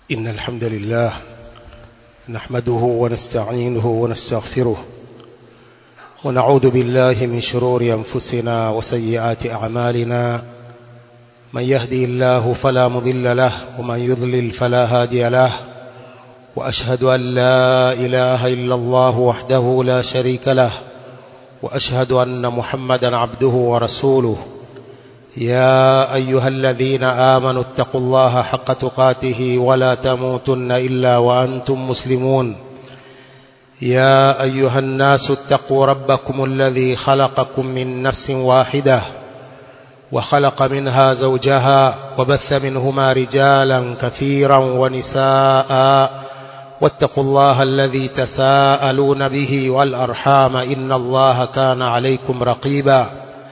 إن الحمد لله نحمده ونستعينه ونستغفره ونعوذ بالله من شرور أنفسنا وسيئات أعمالنا من يهدي الله فلا مضل له ومن يضلل فلا هادي له وأشهد أن لا إله إلا الله وحده لا شريك له وأشهد أن محمدا عبده ورسوله يا أيها الذين آمنوا اتقوا الله حق تقاته ولا تموتن إلا وأنتم مسلمون يا أيها الناس اتقوا ربكم الذي خلقكم من نفس واحدة وخلق منها زوجها وبث منهما رجالا كثيرا ونساء واتقوا الله الذي تساءلون به والأرحام إن الله كان عليكم رقيبا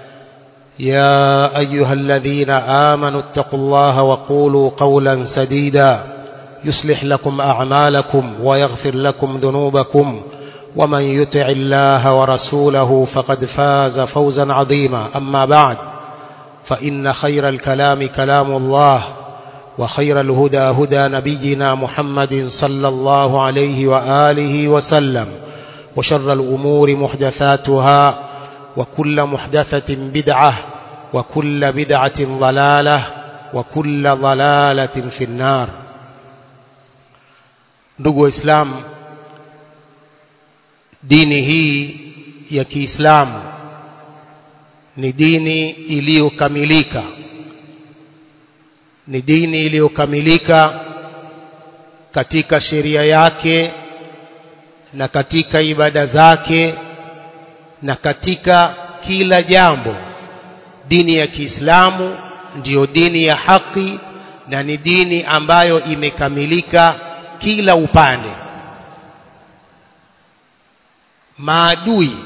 يا أيها الذين آمنوا اتقوا الله وقولوا قولا سديدا يصلح لكم أعمالكم ويغفر لكم ذنوبكم ومن يطع الله ورسوله فقد فاز فوزا عظيما أما بعد فإن خير الكلام كلام الله وخير الهدى هدى نبينا محمد صلى الله عليه وآله وسلم وشر الأمور محدثاتها وكل محدثة بدعة وكل بدعة ضلالة وكل ضلالة في النار ndugu waislamu dini hii ya kiislamu ni dini iliyokamilika ni dini iliyokamilika katika sheria yake na katika ibada zake na katika kila jambo dini ya Kiislamu ndiyo dini ya haki na ni dini ambayo imekamilika kila upande maadui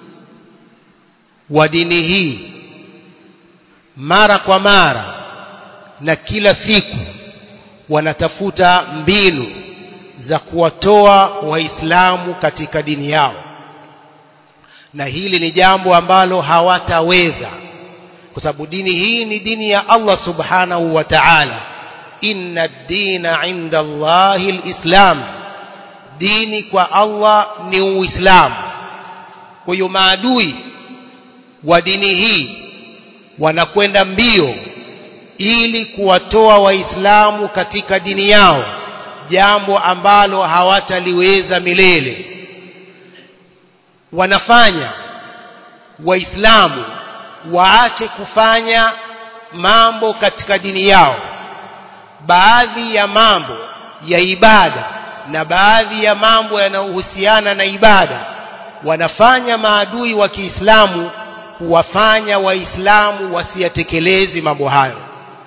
wa dini hii mara kwa mara na kila siku wanatafuta mbinu za kuwatoa waislamu katika dini yao na hili ni jambo ambalo hawataweza kwa sababu dini hii ni dini ya Allah subhanahu wa ta'ala inna ad-dina 'inda Allahi al-islam dini kwa Allah ni uislamu kwa hiyo maadui wa dini hii wanakwenda mbio ili kuwatoa waislamu katika dini yao jambo ambalo hawataliweza milele wanafanya waislamu waache kufanya mambo katika dini yao baadhi ya mambo ya ibada na baadhi ya mambo yanayohusiana na ibada wanafanya maadui wa Kiislamu kuwafanya waislamu wasiyatekelezi mambo hayo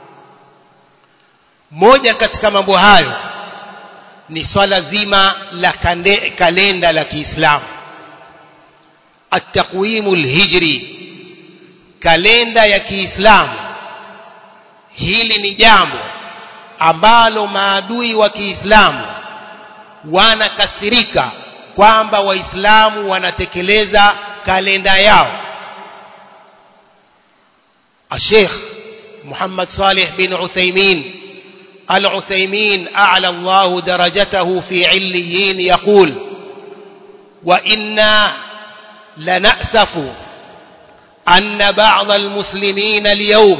moja katika mambo hayo ni swala zima la kande, kalenda la Kiislamu at-taqwimu al-hijri kalenda ya Kiislamu hili ni jambo ambalo maadui wa Kiislamu wanakasirika kwamba waislamu wanatekeleza kalenda yao Sheikh Muhammad Salih bin Uthaymeen Al-Uthaymeen a'la Allah darajatahu fi 'illiyin yaqul wa inna lana'safu أن بعض المسلمين اليوم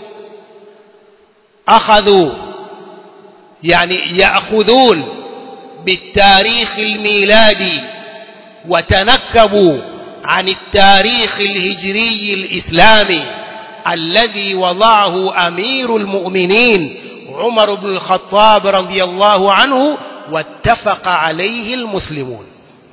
أخذوا يعني يأخذون بالتاريخ الميلادي وتنكبوا عن التاريخ الهجري الإسلامي الذي وضعه أمير المؤمنين عمر بن الخطاب رضي الله عنه واتفق عليه المسلمون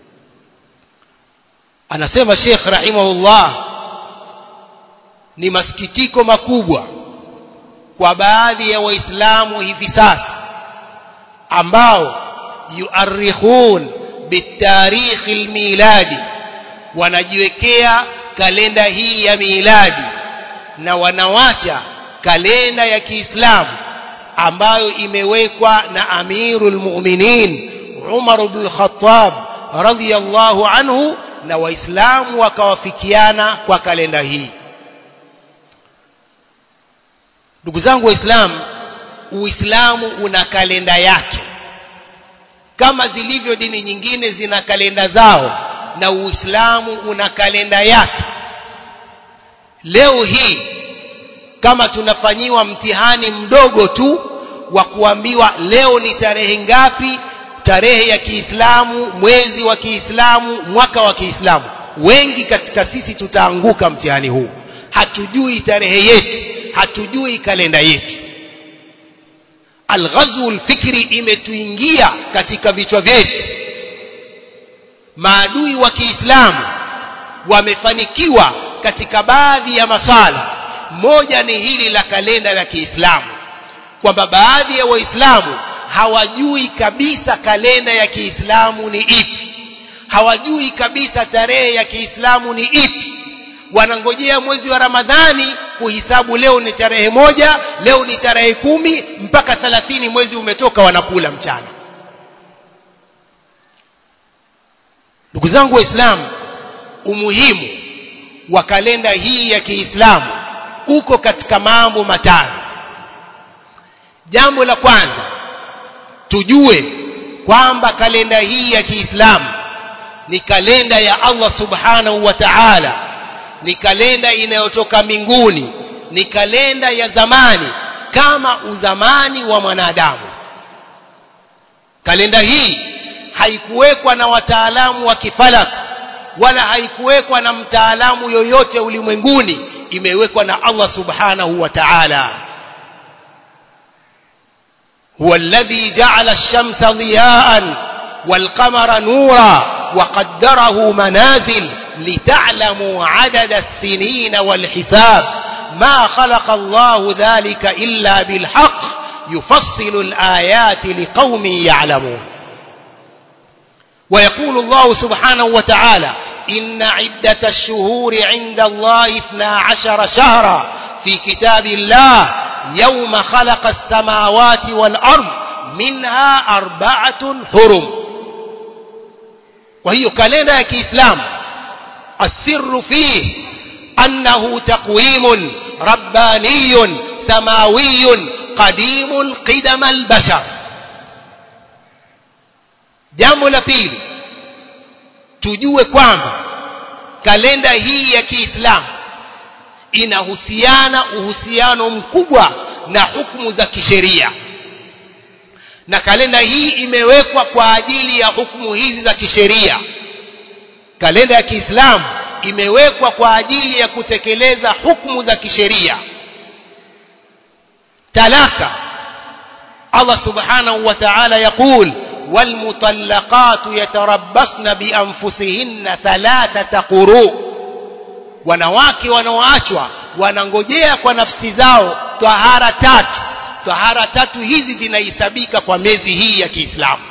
أنا سيما الشيخ رحمه الله ni masikitiko makubwa kwa baadhi ya waislamu hivi sasa ambao yuarikhun bitarikh almiladi wanajiwekea kalenda hii ya miladi na wanawacha kalenda ya Kiislamu ambayo imewekwa na Amirul Mu'minin Umar ibn Khattab radhiyallahu anhu na waislamu wakawafikiana kwa kalenda hii ndugu zangu waislamu uislamu una kalenda yake kama zilivyo dini nyingine zina kalenda zao na Uislamu una kalenda yake leo hii kama tunafanyiwa mtihani mdogo tu wa kuambiwa leo ni tarehe ngapi tarehe ya Kiislamu mwezi wa Kiislamu mwaka wa Kiislamu wengi katika sisi tutaanguka mtihani huu hatujui tarehe yetu hatujui kalenda yetu alghazwu alfikri imetuingia katika vichwa vyetu maadui wa Kiislamu wamefanikiwa katika baadhi ya masala moja ni hili la kalenda la Kiislamu kwamba baadhi ya waislamu hawajui kabisa kalenda ya Kiislamu ni ipi hawajui kabisa tarehe ya Kiislamu ni ipi wanangojea mwezi wa Ramadhani kuhisabu leo ni tarehe moja leo ni tarehe kumi mpaka thalathini mwezi umetoka wanakula mchana ndugu zangu waislamu umuhimu wa kalenda hii ya Kiislamu uko katika mambo matano jambo la kwanza tujue kwamba kalenda hii ya Kiislamu ni kalenda ya Allah subhanahu wa ta'ala ni kalenda inayotoka mbinguni ni kalenda ya zamani kama uzamani wa mwanadamu kalenda hii haikuwekwa na wataalamu wa kifalak wala haikuwekwa na mtaalamu yoyote ulimwenguni imewekwa na Allah subhanahu wa ta'ala هو الذي جعل الشمس ضياء والقمر نورا وقدره منازل لتعلموا عدد السنين والحساب ما خلق الله ذلك إلا بالحق يفصل الآيات لقوم يعلمون ويقول الله سبحانه وتعالى إن عدة الشهور عند الله اثنا عشر شهرا في كتاب الله يوم خلق السماوات والأرض منها أربعة حرم وهي كالنا كإسلام السر فيه أنه تقويم رباني سماوي قديم القدم البشر jambo la pili tujue kwamba kalenda hii ya Kiislamu inahusiana uhusiano mkubwa na hukumu za kisheria na kalenda hii imewekwa kwa ajili ya hukumu hizi za kisheria kalenda ya Kiislamu imewekwa kwa ajili ya kutekeleza hukumu za kisheria talaka Allah subhanahu wa ta'ala يقول والمطلقات يتربصن بأنفسهن ثلاثة قروء wanawake wanaoachwa wanangojea kwa nafsi zao tahara tatu tahara tatu hizi zinahesabika kwa miezi hii ya Kiislamu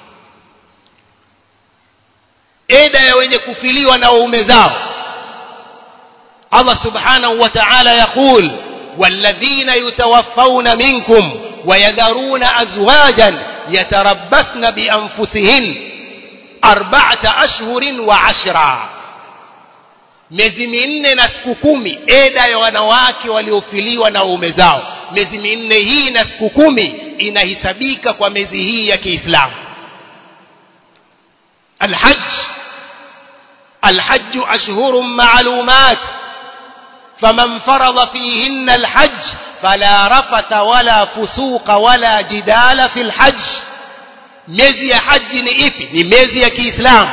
eda ya wenye kufiliwa na waume zao Allah subhanahu wa ta'ala yaqul والذين يتوفون منكم ويذرون أزواجا يتربصن بأنفسهن أربعة أشهر وعشرا miezi minne na siku kumi eda ya wanawake waliofiliwa na waume zao miezi minne hii na siku kumi inahesabika kwa miezi hii ya Kiislamu الحج الحج أشهر معلومات فمن فرض فيهن الحج فلا رفث ولا فسوق ولا جدال في الحج miezi ya haji ni ipi ni miezi ya Kiislamu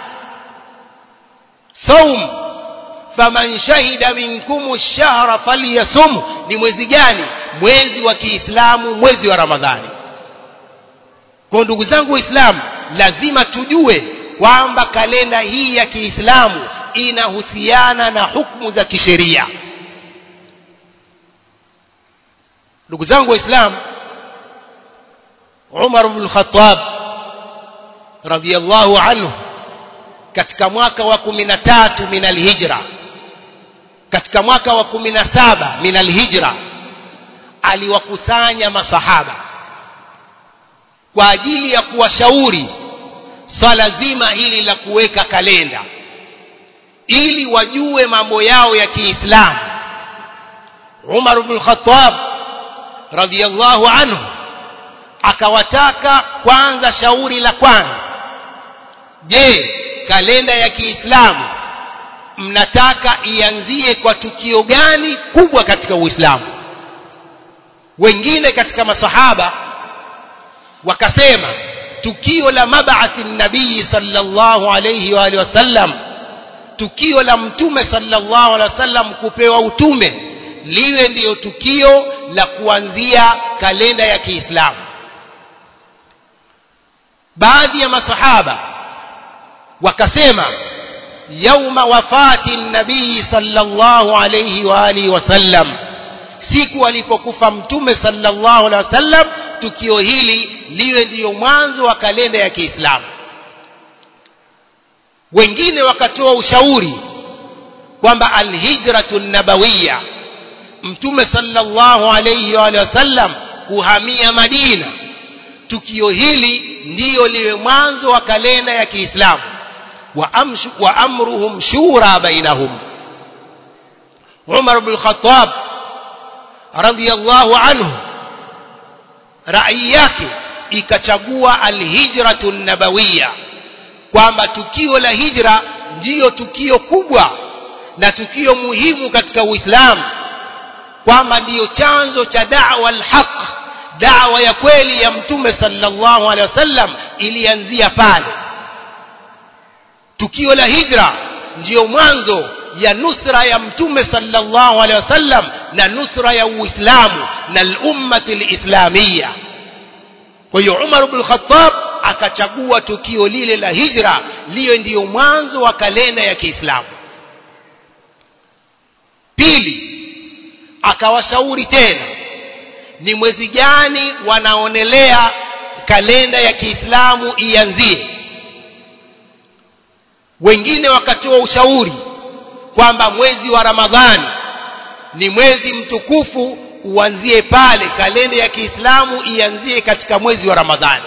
saum faman shahida minkum ash-shahra falyasum ni mwezi gani mwezi wa Kiislamu mwezi wa Ramadhani kwa ndugu zangu waislamu lazima tujue kwamba kalenda hii ya Kiislamu inahusiana na hukumu za kisheria ndugu zangu waislamu Umar ibn al-Khattab radiyallahu anhu katika mwaka wa 13 min al-hijra katika mwaka wa 17 min al-hijra aliwakusanya masahaba kwa ajili ya kuwashauri swala zima hili la kuweka kalenda ili wajue mambo yao ya Kiislamu Umar ibn al-Khattab radiyallahu anhu akawataka kwanza shauri la kwanza je kalenda ya Kiislamu mnataka ianzie kwa tukio gani kubwa katika Uislamu wengine katika masahaba wakasema tukio la mab'athi nabii sallallahu alayhi wa alihi wasallam tukio la mtume sallallahu alaihi wasallam kupewa utume liwe ndiyo tukio la kuanzia kalenda ya Kiislamu baadhi ya masahaba wakasema yauma wafati nabii sallallahu alayhi wa alihi wasallam siku alipokufa mtume sallallahu alaihi wasallam tukio hili liwe ndiyo mwanzo wa kalenda ya Kiislamu wengine wakatoa ushauri kwamba alhijratu nabawiya mtume sallallahu alayhi wa sallam kuhamia Madina tukio hili ndiyo liwe mwanzo wa kalenda ya Kiislamu wa, amshu, wa amruhum shura bainahum Umar ibn Khattab radiyallahu anhu rai yake ikachagua alhijratu nabawiya kwamba tukio la hijra ndiyo tukio kubwa na tukio muhimu katika Uislamu kwamba ndiyo chanzo cha da'wa al-haq da'wa ya kweli ya mtume sallallahu alaihi wasallam ilianzia pale tukio la hijra ndiyo mwanzo ya nusra ya mtume sallallahu alaihi wasallam na nusra ya Uislamu na al-ummati al-islamiyya kwa hiyo Umar ibn Khattab akachagua tukio lile la hijra liwe ndiyo mwanzo wa kalenda ya Kiislamu pili akawashauri tena ni mwezi gani wanaonelea kalenda ya Kiislamu ianzie wengine wakatoa ushauri kwamba mwezi wa Ramadhani ni mwezi mtukufu uanzie pale kalenda ya Kiislamu ianzie katika mwezi wa Ramadhani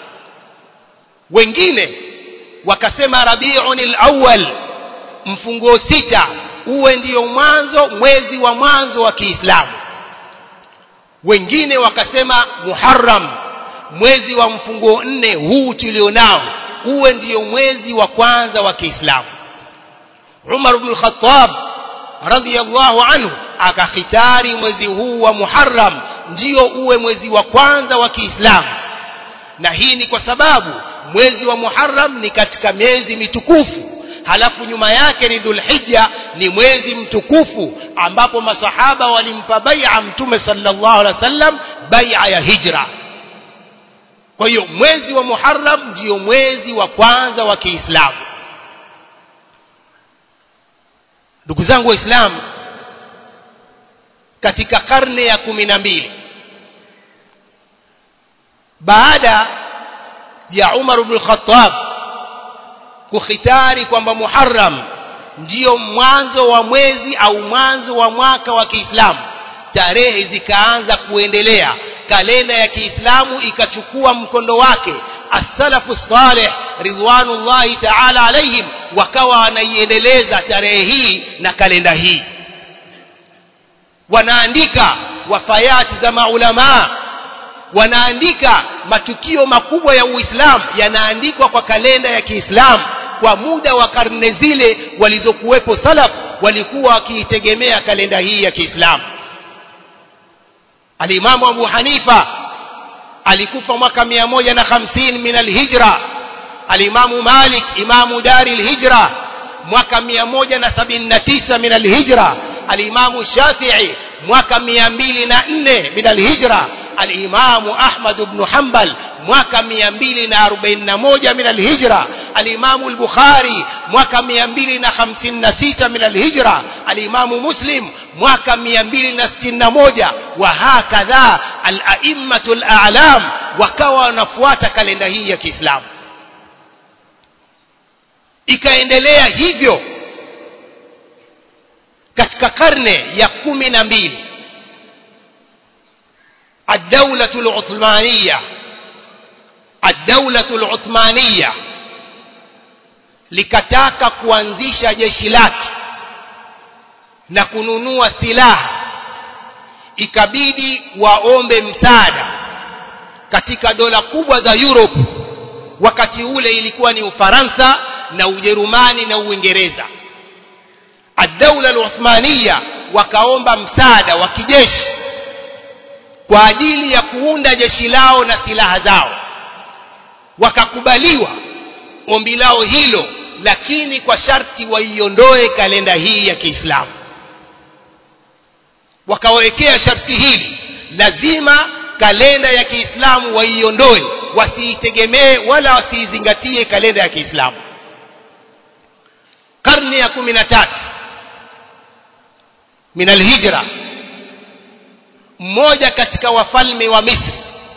wengine wakasema Rabiul Awwal mfunguo sita uwe ndiyo mwanzo mwezi wa mwanzo wa Kiislamu wengine wakasema Muharram mwezi wa mfunguo nne huu tulionao uwe ndiyo mwezi wa kwanza wa Kiislamu Umar ibn Khattab radhiyallahu anhu akakhitari mwezi huu wa Muharram ndio uwe mwezi wa kwanza wa Kiislamu na hii ni kwa sababu mwezi wa Muharram ni katika miezi mitukufu halafu nyuma yake ni Dhulhijja ni mwezi mtukufu ambapo masahaba walimpa bai'a mtume sallallahu alaihi wasallam bai'a ya hijra kwa hiyo mwezi wa Muharram ndio mwezi wa kwanza wa Kiislamu ndugu zangu waislamu katika karne ya kumi na mbili baada ya Umar ibn Khattab kukhitari kwamba Muharram ndiyo mwanzo wa mwezi au mwanzo wa mwaka wa Kiislamu tarehe zikaanza kuendelea kalenda ya Kiislamu ikachukua mkondo wake as-salafu salih ridwanullahi ta'ala alaihim wakawa wanaiendeleza tarehe hii na kalenda hii wanaandika wafayati za maulama wanaandika matukio makubwa ya Uislamu yanaandikwa kwa kalenda ya Kiislamu kwa muda wa karne zile walizokuwepo salaf walikuwa wakiitegemea kalenda hii ya Kiislamu Alimamu Abu Hanifa alikufa mwaka 150 min alhijra Alimamu Malik imamu dari alhijra mwaka 179 min alhijra Alimamu Shafi'i mwaka 204 min alhijra Alimamu Ahmad ibn Hanbal mwaka 241 min alhijra Alimamu al-Bukhari mwaka 256 min alhijra Alimamu Muslim mwaka 261 wa hakadha al-a'immatul a'lam wakawa wanafuata kalenda hii ya Kiislamu ikaendelea hivyo katika karne ya kumi na mbili الدولة العثمانية الدولة العثمانية likataka kuanzisha jeshi lake na kununua silaha ikabidi waombe msaada katika dola kubwa za Europe wakati ule ilikuwa ni Ufaransa na Ujerumani na Uingereza ad-daula al-Uthmaniya wakaomba msaada wa kijeshi kwa ajili ya kuunda jeshi lao na silaha zao wakakubaliwa ombi lao hilo lakini kwa sharti waiondoe kalenda hii ya Kiislamu wakawekea sharti hili lazima kalenda ya Kiislamu waiondoe wasiitegemee wala wasiizingatie kalenda ya Kiislamu karne ya 13 min alhijra mmoja katika wafalme wa Misri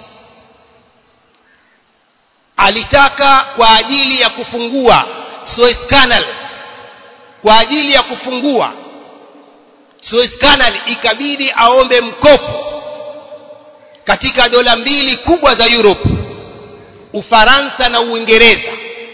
alitaka kwa ajili ya kufungua Suez Canal kwa ajili ya kufungua Suez Canal ikabidi aombe mkopo katika dola mbili kubwa za Europe Ufaransa na Uingereza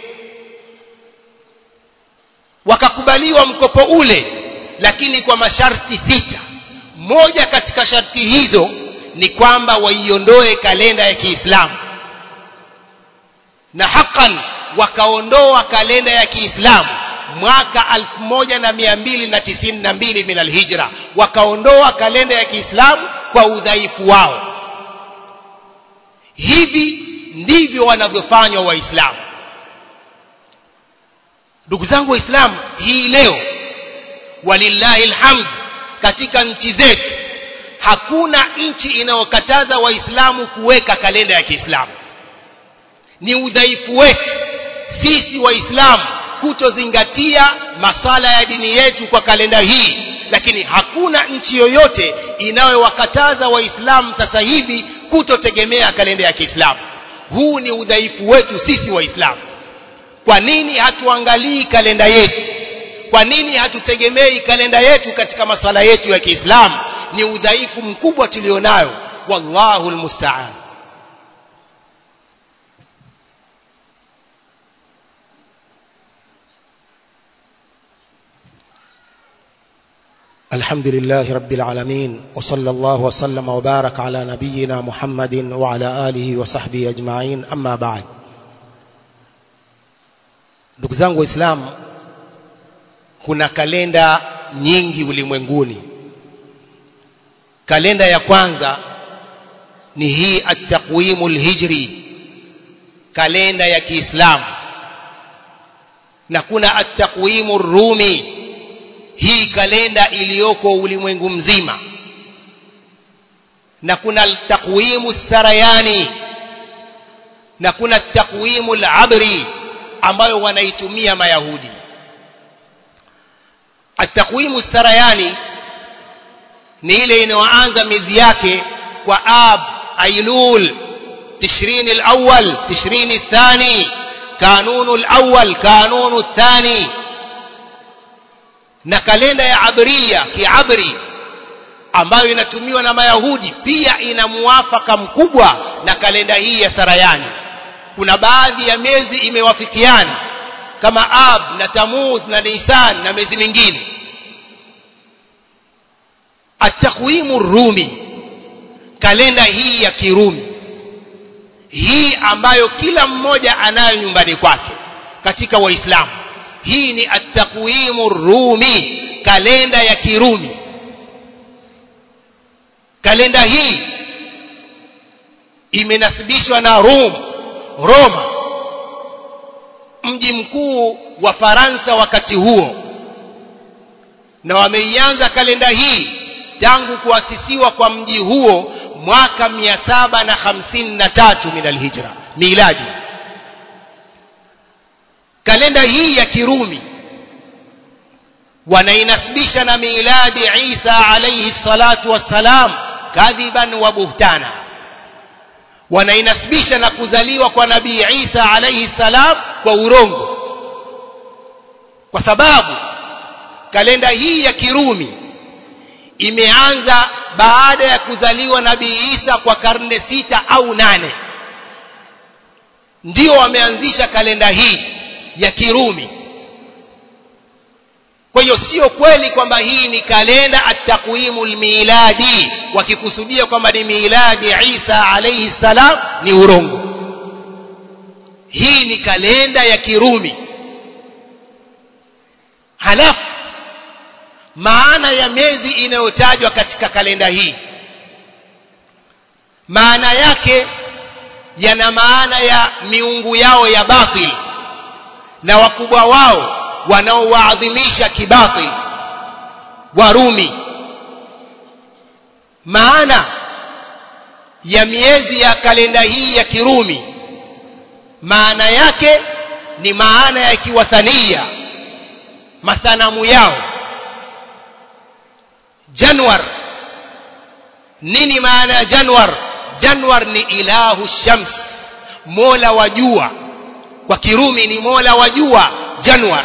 wakakubaliwa mkopo ule lakini kwa masharti sita moja katika sharti hizo ni kwamba waiondoe kalenda ya Kiislamu na hakan wakaondoa kalenda ya Kiislamu mwaka 1292 min alhijra wakaondoa kalenda ya Kiislamu kwa udhaifu wao hivi ndivyo wanavyofanywa waislamu ndugu zangu waislamu hii leo walillahi alhamd katika nchi zetu hakuna nchi inayokataza waislamu kuweka kalenda ya Kiislamu ni udhaifu wetu sisi waislamu kutozingatia masala ya dini yetu kwa kalenda hii lakini hakuna nchi yoyote inayowakataza waislamu sasa hivi kutotegemea kalenda ya Kiislamu huu ni udhaifu wetu sisi waislamu kwa nini hatuangalii kalenda yetu kwa nini hatutegemei kalenda yetu katika masala yetu ya Kiislamu ni udhaifu mkubwa tulionayo wallahu almusta'an الحمد لله رب العالمين وصلى الله وسلم وبارك على نبينا محمد وعلى آله وصحبه أجمعين أما بعد ndugu zangu waislamu kuna kalenda nyingi ulimwenguni kalenda ya kwanza ni hii at-taqwimu al-hijri kalenda ya Kiislamu na kuna at-taqwimu ar-rumi hii kalenda iliyoko ulimwengu mzima na kuna takwimu sarayani na kuna takwimu al-abri ambayo wanaitumia mayahudi atakwimu sarayani ni ile inayoanza miezi yake kwa ab ailul tishrini al-awwal tishrini الثاني kanunu al-awwal kanunu الثاني na kalenda ya abria kiabri ambayo inatumiwa na mayahudi pia ina muafaka mkubwa na kalenda hii ya sarayani kuna baadhi ya miezi imewafikiana kama ab na tamuz na nisan na miezi mingine atakwimu rumi kalenda hii ya kirumi hii ambayo kila mmoja anayo nyumbani kwake katika waislamu hii ni at-taqwimu rumi kalenda ya kirumi kalenda hii imenasibishwa na Rum Roma mji mkuu wa Faransa wakati huo na wameianza kalenda hii tangu kuasisiwa kwa mji huo mwaka 753 min alhijra miladi kalenda hii ya kirumi wanainasibisha na miladi Isa alayhi salatu wassalam kadhiban wa buhtana wanainasibisha na kuzaliwa kwa nabii Isa alayhi salam kwa urongo kwa sababu kalenda hii ya kirumi imeanza baada ya kuzaliwa nabii Isa kwa karne sita au nane ndio wameanzisha kalenda hii ya kirumi kwa hiyo sio kweli kwamba hii ni kalenda at-taqwimu miladi wakikusudia kwamba ni miladi Isa alayhi salam ni urongo hii ni kalenda ya Kirumi halafu maana ya miezi inayotajwa katika kalenda hii maana yake yana maana ya miungu yao ya batil na wakubwa wao wanaowaadhimisha kibatil warumi maana ya miezi ya kalenda hii ya kirumi maana yake ni maana ya kiwathania masanamu yao januar nini maana ya januar januar ni ilahu shams mola wa jua kwa kirumi ni mola wa jua januar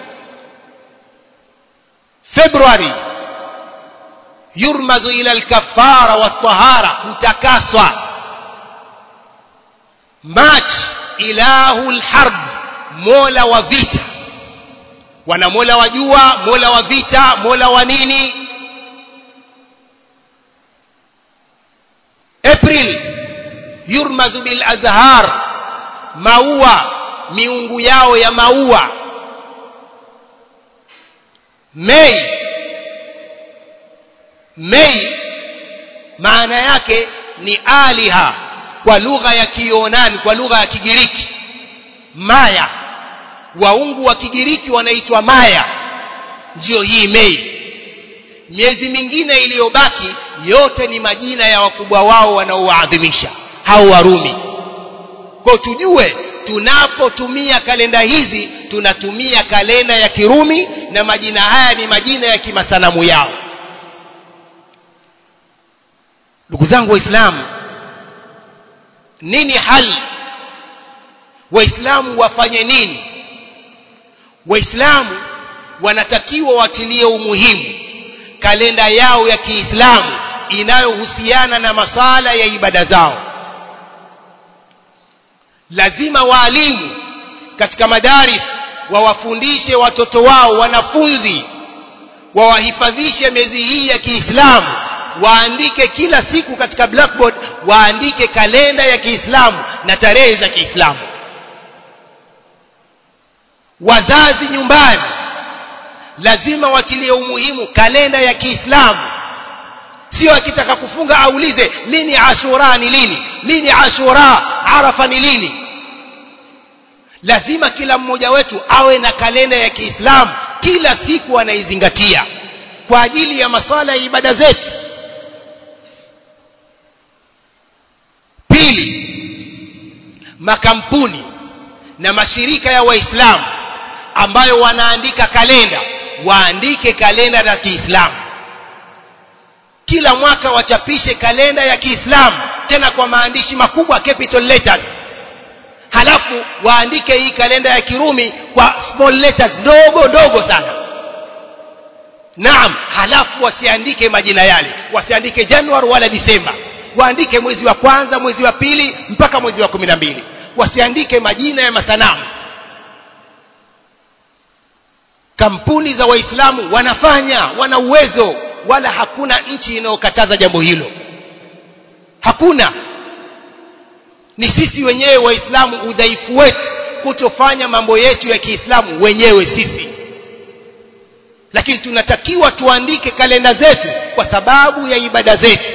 februari yurmazu ila alkafara watahara kutakaswa march ilahu lharb mola wa vita wana mola wa jua mola wa vita mola wa nini april yurmazu bil azhar maua miungu yao ya maua mei mei maana yake ni aliha kwa lugha ya kionani kwa lugha ya kigiriki maya waungu wa kigiriki wanaitwa maya ndiyo hii mei miezi mingine iliyobaki yote ni majina ya wakubwa wao wanaowaadhimisha hao warumi kwa tujue tunapotumia kalenda hizi tunatumia kalenda ya kirumi na majina haya ni majina ya kimasanamu yao ndugu zangu waislamu nini hali waislamu wafanye nini waislamu wanatakiwa watilie umuhimu kalenda yao ya kiislamu inayohusiana na masala ya ibada zao lazima waalimu katika madaris wawafundishe watoto wao wanafunzi wawahifadhishe miezi hii ya kiislamu waandike kila siku katika blackboard waandike kalenda ya kiislamu na tarehe za kiislamu wazazi nyumbani lazima watilie umuhimu kalenda ya kiislamu sio akitaka kufunga aulize lini ashura ni lini lini ashura arafa ni lini lazima kila mmoja wetu awe na kalenda ya kiislamu kila siku anaizingatia kwa ajili ya maswala ya ibada zetu pili makampuni na mashirika ya waislamu ambayo wanaandika kalenda waandike kalenda za kiislamu kila mwaka wachapishe kalenda ya kiislamu tena kwa maandishi makubwa capital letters halafu waandike hii kalenda ya kirumi kwa small letters ndogo ndogo sana naam halafu wasiandike majina yale wasiandike januari wala disemba waandike mwezi wa kwanza mwezi wa pili mpaka mwezi wa kumi na mbili wasiandike majina ya masanamu kampuni za waislamu wanafanya wana uwezo wala hakuna nchi inayokataza jambo hilo hakuna ni sisi wenyewe waislamu udhaifu wetu kutofanya mambo yetu ya kiislamu wenyewe sisi lakini tunatakiwa tuandike kalenda zetu kwa sababu ya ibada zetu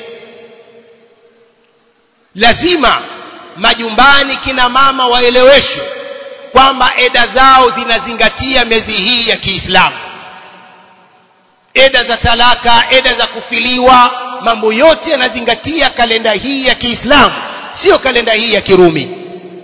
lazima majumbani kina mama waeleweshwe kwamba eda zao zinazingatia miezi hii ya Kiislamu eda za talaka eda za kufiliwa mambo yote yanazingatia kalenda hii ya Kiislamu sio kalenda hii ya Kirumi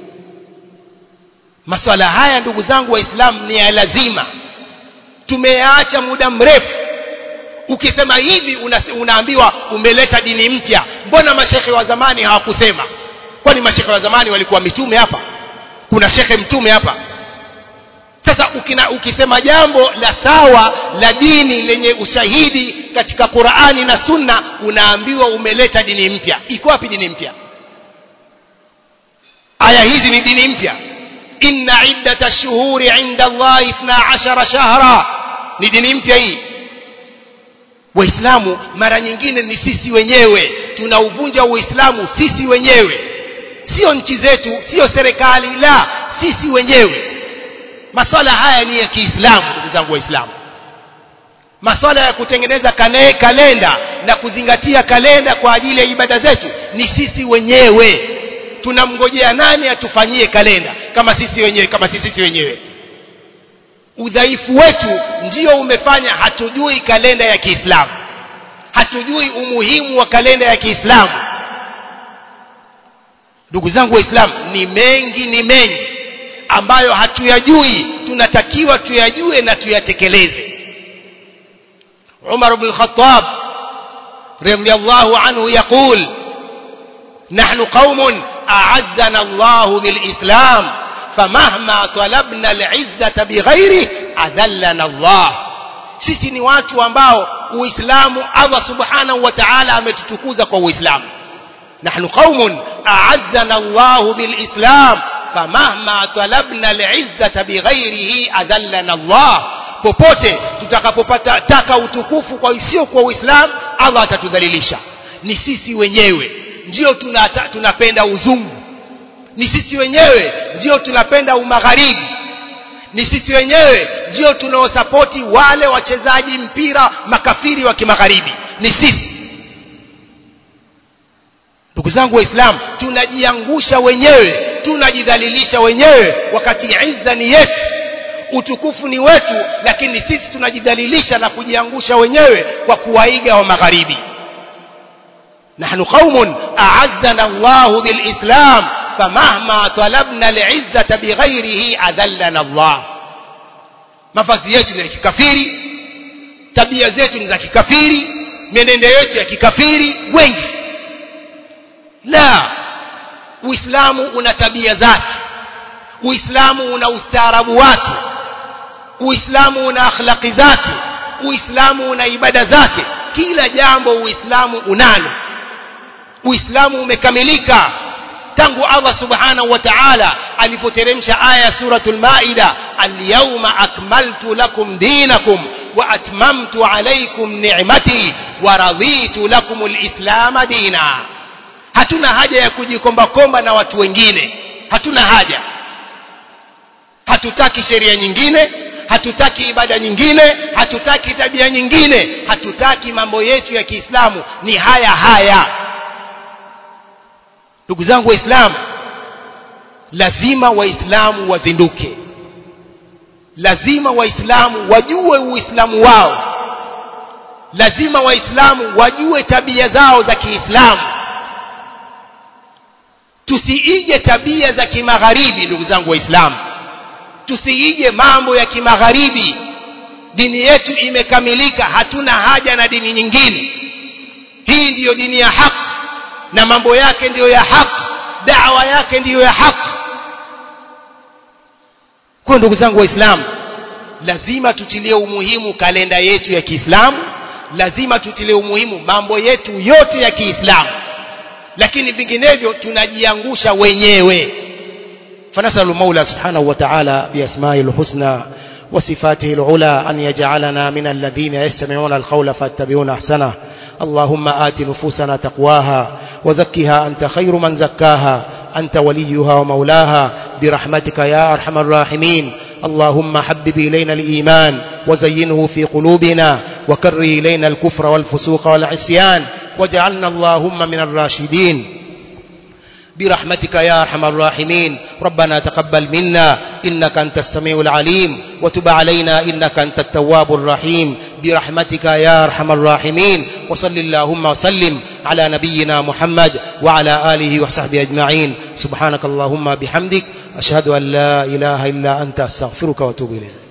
maswala haya ndugu zangu waislamu ni ya lazima tumeyaacha muda mrefu ukisema hivi una, unaambiwa umeleta dini mpya mbona mashekhe wa zamani hawakusema kwani mashekhe wa zamani walikuwa mitume hapa kuna shekhe mtume hapa sasa ukina, ukisema jambo la sawa la dini lenye ushahidi katika Qur'ani na Sunna unaambiwa umeleta dini mpya iko wapi dini mpya aya hizi ni dini mpya inna iddata shuhuri inda Allah 12 shahra ni dini mpya hii waislamu mara nyingine ni sisi wenyewe tunauvunja uislamu sisi wenyewe sio nchi zetu sio serikali la sisi wenyewe maswala haya ni ya kiislamu ndugu zangu waislamu maswala ya kutengeneza kane, kalenda na kuzingatia kalenda kwa ajili ya ibada zetu ni sisi wenyewe tunamngojea nani atufanyie kalenda kama sisi wenyewe kama sisi sisi wenyewe udhaifu wetu ndio umefanya hatujui kalenda ya Kiislamu hatujui umuhimu wa kalenda ya Kiislamu ndugu zangu waislamu ni mengi ni mengi ambayo hatuyajui tunatakiwa tuyajue na tuyatekeleze Umar ibn al-Khattab radiyallahu anhu yaqul نحن قوم أعزنا الله بالإسلام فمهما طلبنا العزة بغيره أذلنا الله sisi ni watu ambao uislamu Allah subhanahu wa ta'ala ametutukuza kwa uislamu nahnu qaumun a'azzana Allah bilislam famahma talabna al'izzata bighairihi adallana Allah popote tutakapopata taka utukufu kwa isio kwa uislamu Allah atatudhalilisha ni sisi wenyewe ndio tunata, tunapenda uzungu ni sisi wenyewe ndio tunapenda umagharibi ni sisi wenyewe ndio tunaosapoti wale wachezaji mpira makafiri wa kimagharibi ni sisi ndugu zangu waislamu tunajiangusha wenyewe tunajidhalilisha wenyewe wakati izza ni yetu utukufu ni wetu lakini sisi tunajidhalilisha na kujiangusha wenyewe kwa kuwaiga wa magharibi نحن قوم أعزنا الله بالإسلام فمهما طلبنا العزة بغيره أذلنا الله mavazi yetu ni ya kikafiri tabia zetu ni za kikafiri mienendo yetu ya kikafiri wengi la uislamu una tabia zake uislamu una ustaarabu wake uislamu una akhlaqi zake uislamu una ibada zake kila jambo uislamu unalo uislamu umekamilika tangu Allah subhanahu wa ta'ala alipoteremsha aya suratul maida al-yawma akmaltu lakum dinakum wa atmamtu alaykum ni'mati wa raditu lakum al-islam dina hatuna haja ya kujikomba komba na watu wengine hatuna haja hatutaki sheria nyingine hatutaki ibada nyingine hatutaki tabia nyingine hatutaki mambo yetu ya Kiislamu ni haya haya ndugu zangu waislamu lazima waislamu wazinduke lazima waislamu wajue uislamu wao lazima waislamu wajue tabia zao za kiislamu tusiige tabia za kimagharibi ndugu zangu waislamu tusiige mambo ya kimagharibi dini yetu imekamilika hatuna haja na dini nyingine hii ndiyo dini ya haki na mambo yake ndiyo ya haki dawa yake ndiyo ya haki kwa ndugu zangu waislamu lazima tutilie umuhimu kalenda yetu ya Kiislamu lazima tutilie umuhimu mambo yetu yote ya Kiislamu lakini vinginevyo tunajiangusha wenyewe فنسأل المولى سبحانه وتعالى بأسمائه الحسنى وصفاته العلى أن يجعلنا من الذين يستمعون القول فاتبعون أحسنه اللهم آت نفوسنا تقواها وزكها أنت خير من زكاها أنت وليها ومولاها برحمتك يا أرحم الراحمين اللهم حبب إلينا الإيمان وزينه في قلوبنا وكره إلينا الكفر والفسوق والعصيان واجعلنا اللهم من الراشدين برحمتك يا أرحم الراحمين ربنا تقبل منا إنك أنت السميع العليم وتب علينا إنك أنت التواب الرحيم برحمتك يا أرحم الراحمين وصل اللهم وسلم على نبينا محمد وعلى آله وصحبه أجمعين سبحانك اللهم بحمدك أشهد أن لا إله إلا أنت أستغفرك وأتوب إليك